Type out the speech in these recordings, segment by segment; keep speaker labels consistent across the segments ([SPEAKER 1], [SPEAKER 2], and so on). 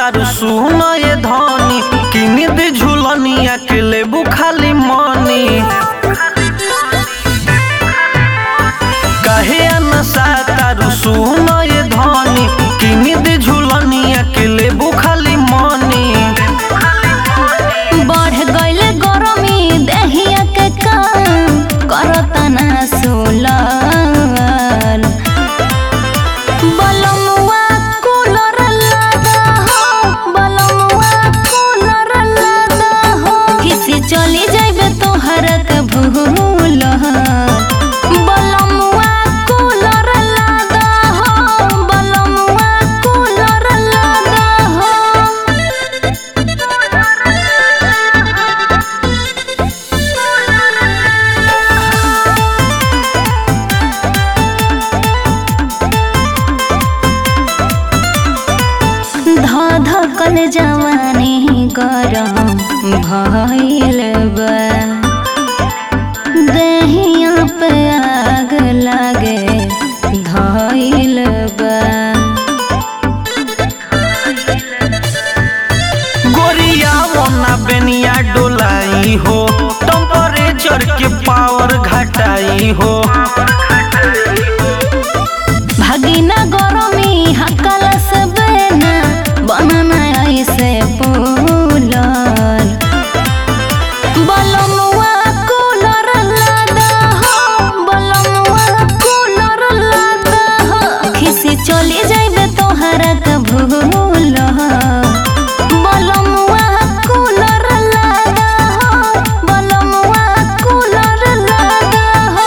[SPEAKER 1] तारू सुन ये धनी किनी दे झुलनिया के लेबू खाली मनी काहे नशा तारू सुन ये धनी किनी दे झुलनिया के लेबू खाली मनी
[SPEAKER 2] बढ़ गइल गरमी देहिया के काम करता ना सोलर बलमुआ कूलर लगा हो बलमुआ कूलर लगा हो किसी चली जाइबे तोहर के भूल बलमुआ कूलर लगा हो बलमुआ कूलर लगा हो धधकल जवानी गरम भइल बा देहिया पे आग लागे धइल बा
[SPEAKER 1] गोरिया मोना बेनिया डोलाई हो टेम्परेचर के पावर घटाई हो
[SPEAKER 2] भगिना गरमी हकल से बेना बनना ऐसे पुलर बलमुआ कूलर लगा हो बलमुआ कूलर लगा हो खिसी चली जाइबे तोहरा के भूल बलमुआ कूलर लगा हो बलमुआ कूलर लगा हो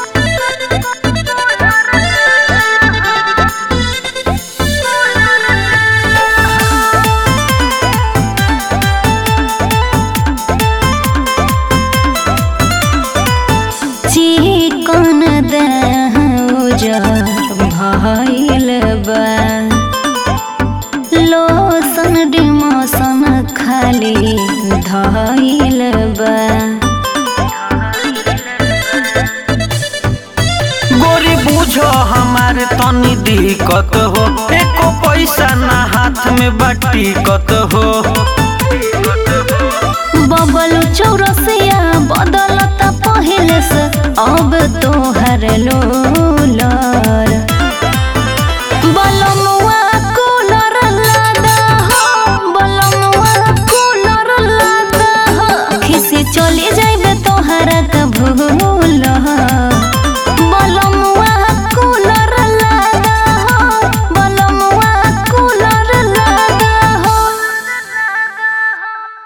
[SPEAKER 2] चिकन देह उजर भइल बा लोसन डिमोसन खाली धइल बा
[SPEAKER 1] गोरी बुझो हमारे तनी दिक्कत हो एको पैसा ना हाथ में बटीकत हो
[SPEAKER 2] बबलू चौरसिया बदलता पहिले से अब